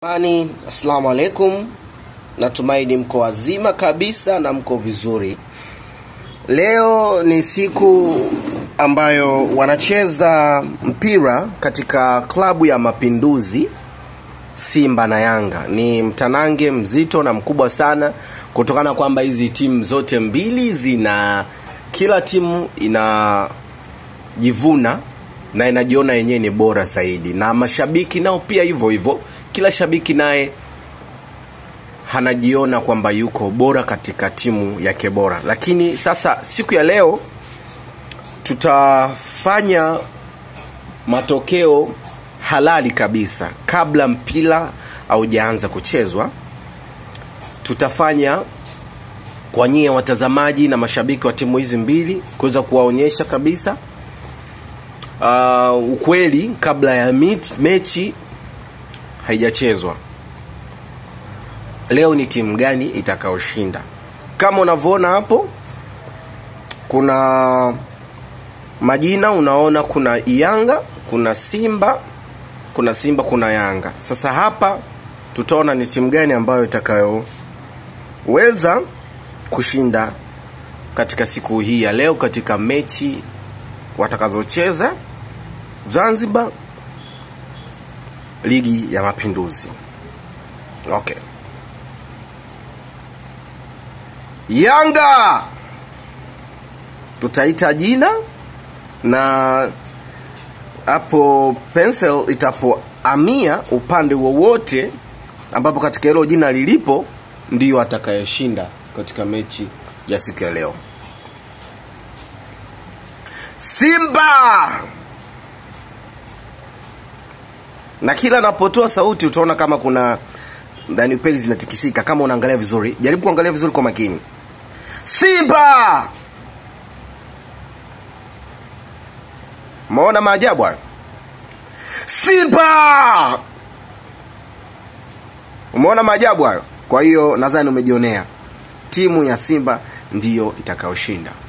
Mani, assalamu alaikum. Natumaini mko wazima kabisa na mko vizuri. Leo ni siku ambayo wanacheza mpira katika klabu ya Mapinduzi, Simba na Yanga. Ni mtanange mzito na mkubwa sana, kutokana kwamba hizi timu zote mbili zina, kila timu inajivuna na inajiona yenyewe ni bora zaidi, na mashabiki nao pia hivyo hivyo. Kila shabiki naye anajiona kwamba yuko bora katika timu yake bora. Lakini sasa siku ya leo tutafanya matokeo halali kabisa kabla mpira haujaanza kuchezwa. Tutafanya kwa nyie watazamaji na mashabiki wa timu hizi mbili kuweza kuwaonyesha kabisa uh, ukweli kabla ya mit, mechi haijachezwa. Leo ni timu gani itakayoshinda? Kama unavyoona hapo, kuna majina, unaona kuna Yanga, kuna Simba, kuna Simba, kuna Yanga. Sasa hapa tutaona ni timu gani ambayo itakayoweza kushinda katika siku hii ya leo katika mechi watakazocheza Zanzibar, ligi ya Mapinduzi. Okay. Yanga tutaita jina na hapo pencil itapoamia upande wowote ambapo katika hilo jina lilipo ndiyo atakayeshinda katika mechi ya siku ya leo. Simba na kila anapotoa sauti utaona kama kuna ndani peli zinatikisika. Kama unaangalia vizuri, jaribu kuangalia vizuri kwa makini. Simba, umeona maajabu hayo? Simba, umeona maajabu hayo? Kwa hiyo nadhani umejionea, timu ya Simba ndiyo itakayoshinda.